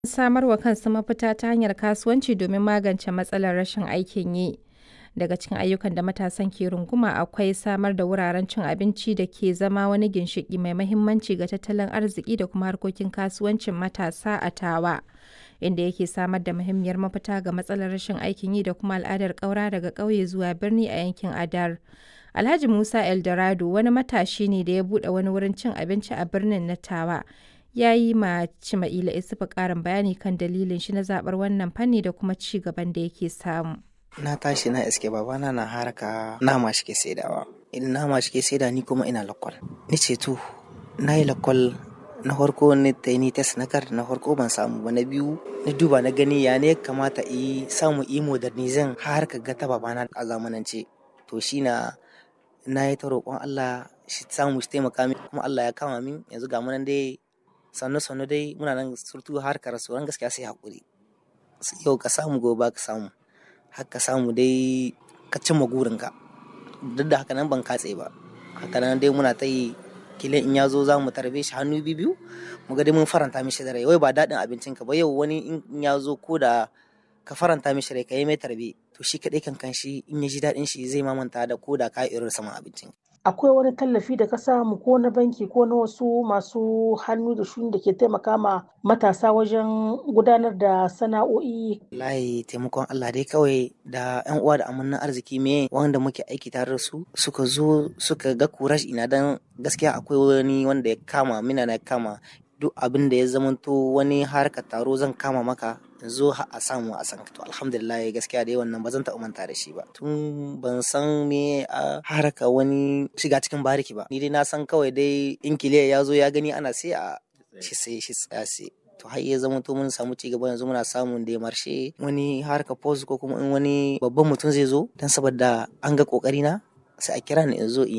samar wa kansu mafita ta hanyar kasuwanci domin magance matsalar rashin aikin yi. Daga cikin ayyukan da matasan ke runguma akwai samar da wuraren cin abinci da ke zama wani ginshiƙi mai mahimmanci ga tattalin arziki da kuma harkokin kasuwancin matasa a Tawa, inda yake samar da muhimmiyar mafita ga matsalar rashin aikin yi da kuma al'adar ƙaura daga ƙauye zuwa birni a yankin Adar. Alhaji Musa Eldorado wani matashi ne da ya buɗe wani wurin cin abinci a birnin na Tawa. Ya yi ma Cima'ila Isufu ƙarin bayani kan dalilin shi na zaɓar wannan fanni da kuma ci gaban da yake samu. na tashi na iske babana na haraka nama shi ke saidawa idan nama shi ke saida ni kuma ina lakwal ni ce to na yi lakwal na farko ni ta ni test na kar na farko ban samu ba na biyu na duba na gani ya ne kamata yi samu yi modernizin har ka ga ta babana a zamanance to shi na na yi ta roƙon Allah shi samu shi taimaka min kuma Allah ya kama min yanzu ga munan dai sannu sannu dai muna nan surtu har ka rasuwan gaskiya sai hakuri yau ka samu gobe ka samu haka samu dai ka cimma gurinka duk da haka nan ban katse ba haka nan dai muna ta yi kila in ya zo za mu tarbe shi hannu biyu mu ga dai mun faranta mishi da rai wai ba daɗin abincin ka ba yau wani in ya zo ko da ka faranta mishi rai ka yi mai tarbe to shi kaɗai kan kan shi in ya ji daɗin shi zai mamanta da ko da ka irin saman abincin akwai wani tallafi da ka samu ko na banki ko na wasu masu hannu da shuni da ke taimaka ma matasa wajen gudanar da sana'o'i layi taimakon Allah dai kawai da yan uwa da amannan arziki me wanda muke aiki tare da su suka zo suka ga kurash ina dan gaskiya akwai wani wanda ya kama mina na kama duk abin da ya zamanto wani harkar taro zan kama maka zo a samu a san to alhamdulillah gaskiya dai wannan ba zan taɓa manta da shi ba tun ban san me a haraka wani shiga cikin bariki ba ni dai na san kawai dai in kiliya ya zo ya gani ana sai a shi sai shi tsaya sai to har ya zama to mun samu ci gaba yanzu muna samun da marshe wani harka post ko kuma in wani babban mutum zai zo dan saboda an ga kokari na sai a kira ni in zo in